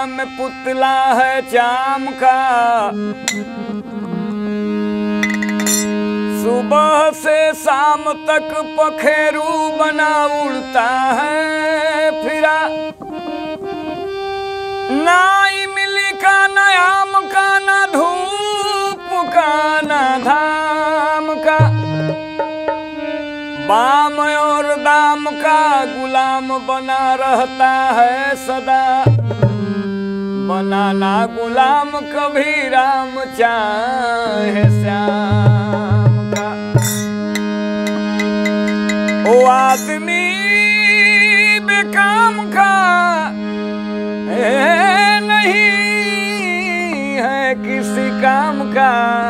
में पुतला है चाम का सुबह से शाम तक पखेरू बना उड़ता है फिरा ना इमली का ना आम का ना धूप का ना धाम का बाम और दाम का गुलाम बना रहता है सदा बनाना गुलाम कभी राम चाहे श्याम का ओ आदमी बेकाम का ए, नहीं है किसी काम का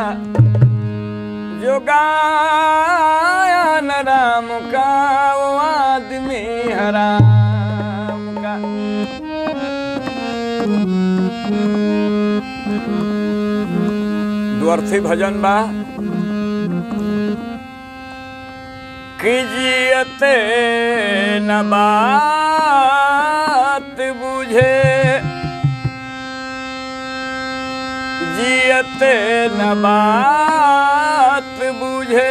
जो गाया न राम का वो आदमी हराम का द्वर्थी भजन बा कीजियते न बात बुझे जियते न बात बुझे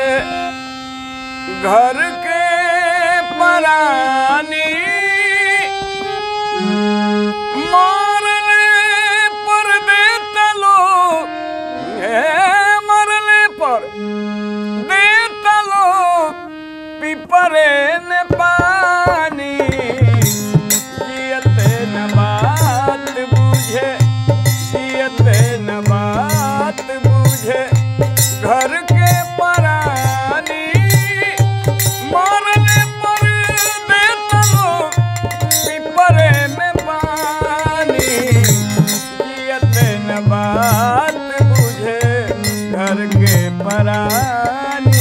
घर के परानी मरले पर देता लोग हे मरले पर देता लोग पिपरे ने पानी जियते न बात बुझे जियते न बात बुझे घर के परानी मरने पर देता लोग पिपरे में पानी जियते न बात बुझे घर के परानी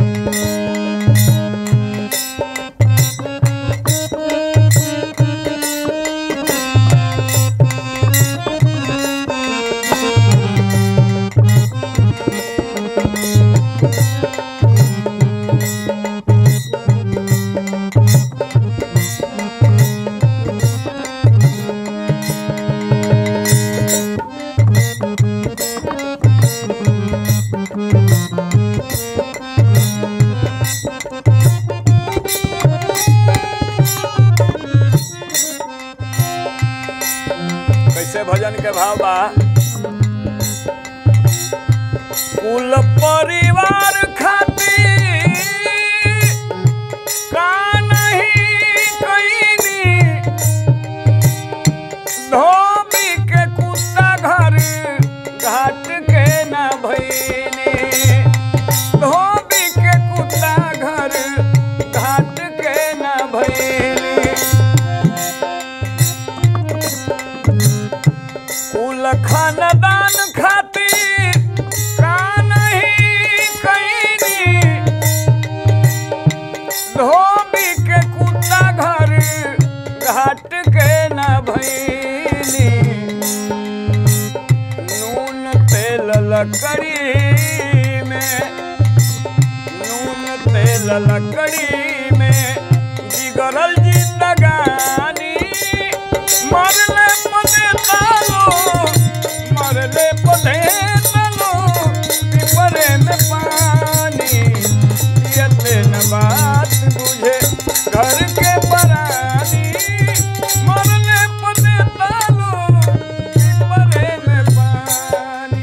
कैसे भजन के भाव बा कुल परिवार खातिर का नहीं कईनी धोबी के कुत्ता घर घाट के ना भईनी धोबी के कुत्ता घर घाट के ना भईनी कुल खानदान खातिर का नहीं कईनी धोबी के कुत्ता घर घाट के न भईनी नून तेल लकड़ी में नून तेल लकड़ी में बिगड़ल जिंदगानी मरले पदे तालो मरले पदे तालो पिपरे में पानी पियते न बात बुझे घर के परानी मरले पदे तालो पिपरे में पानी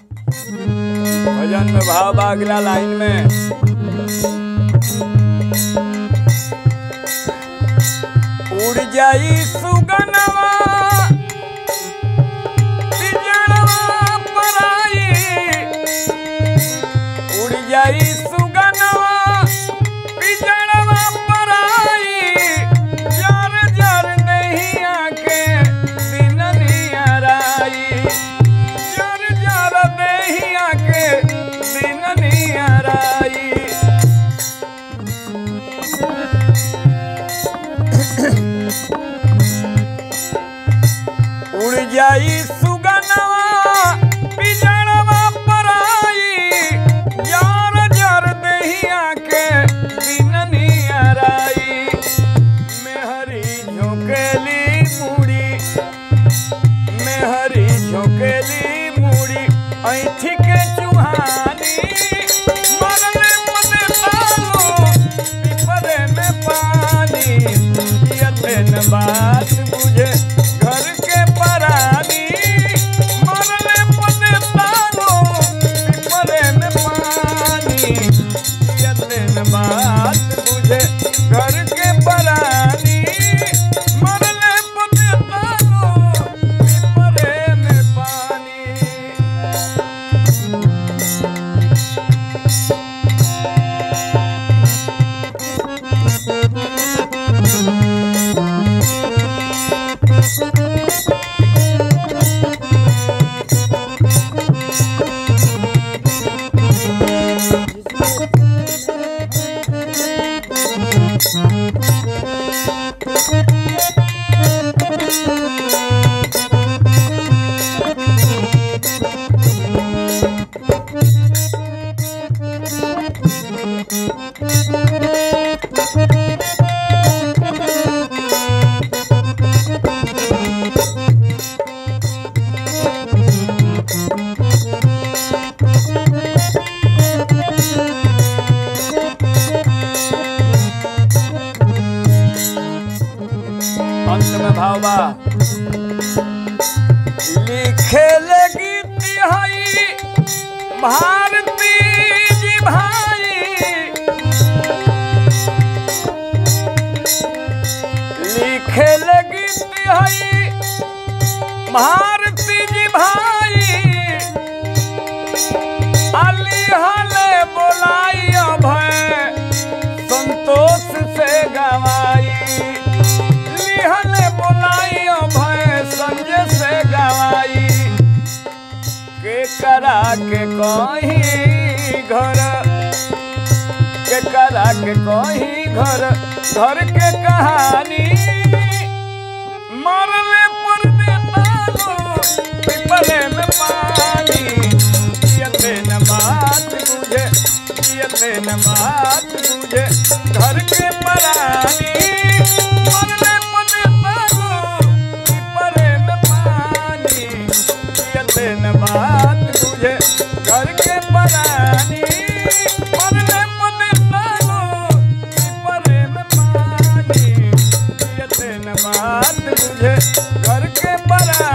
भजन में भाव बा अगला लाइन में जाई सुगनवा पिजड़वा पराई उड़ जाई सुगनवा पिजड़वा पराई जर जर नहीं आके दिन नियराई जर जर नहीं आके दिन नियराई उड़ जाई सुगनवा पिजड़वा पराई जार जार दहिया के दिन नियराई मेहरी झोंकेली मुड़ी मेहरी झोंकेली मुड़ी ऐठी के चुहानी मरले मने तालो पिपरे में पानी यते न बात बुझे घर के परानी मरले मने तालो पिपरे में पानी यते न बात बुझे घर के परानी मरले मने तालो पिपरे में पानी अंत में भावा लिखे लगी तिहाई भारती जी भाई लिखे लगी तिहाई भारती जी भाई अली हले बोलाई अभय संतोष से गवाई लिहले बोलाई अभय संजय से गवाई के करा के कहीं घर के करा के कहीं घर घर के कहानी मरले पर देता लो पिपले में पानी पियते न बात बुझे पियते न बात बुझे घर के परानी मरले पर देता लो पिपले में पानी पियते न बात बुझे घर के परानी मरले पर देता लो पिपले में पानी पियते न बात बुझे घर के परा